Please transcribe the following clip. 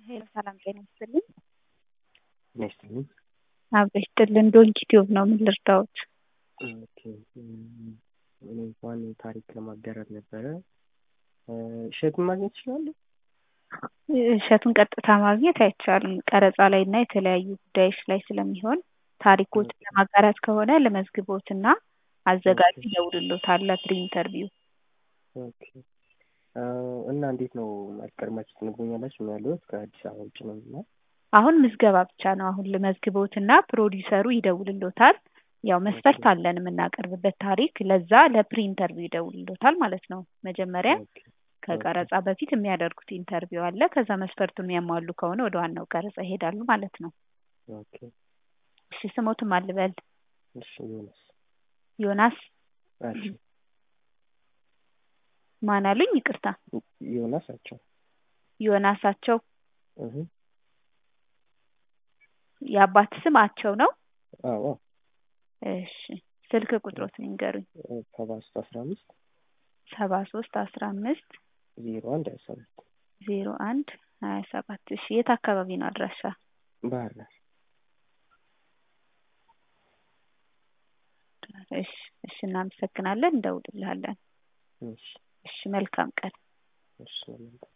ሄሎ ሰላም ጤና ይስጥልኝ። ጤና ይስጥልኝ። አብሮ ይስጥልን። ዶንኪ ቲዩብ ነው። ምን ልርዳዎት? ኦኬ እኔ እንኳን ታሪክ ለማጋራት ነበረ። እሸቱን ማግኘት እችላለሁ? እሸቱን ቀጥታ ማግኘት አይቻልም። ቀረጻ ላይ እና የተለያዩ ጉዳዮች ላይ ስለሚሆን ታሪኮትን ለማጋራት ከሆነ ለመዝግቦት እና አዘጋጁ ይደውልሎታል ለፕሪ ኢንተርቪው። ኦኬ እና እንዴት ነው ቀድማችሁ ትነግሩኛላችሁ? ነው ያለሁት ከአዲስ አበባ ውጭ ነው እና አሁን ምዝገባ ብቻ ነው። አሁን ለመዝግቦት እና ፕሮዲውሰሩ ይደውልሎታል። ያው መስፈርት አለን የምናቀርብበት ታሪክ፣ ለዛ ለፕሪ ኢንተርቪው ይደውልሎታል ማለት ነው። መጀመሪያ ከቀረጻ በፊት የሚያደርጉት ኢንተርቪው አለ። ከዛ መስፈርቱን የሚያሟሉ ከሆነ ወደ ዋናው ቀረጻ ይሄዳሉ ማለት ነው። ኦኬ እሺ ስሞትም አልበል እሺ ዮናስ ዮናስ አቸው ማን አሉኝ? ይቅርታ ዮናስ አቸው ዮናሳቸው እህ የአባት ስም አቸው ነው። አዎ እሺ ስልክ ቁጥሮት ንገሩኝ። ሰባ ሶስት አስራ አምስት ሰባ ሶስት አስራ አምስት ዜሮ አንድ ሀያ ሰባት ዜሮ አንድ ሀያ ሰባት እሺ የት አካባቢ ነው አድራሻ? ባህር ዳር እሺ እሺ እናመሰግናለን። እንደውልልሃለን። እሺ እሺ መልካም ቀን። እሺ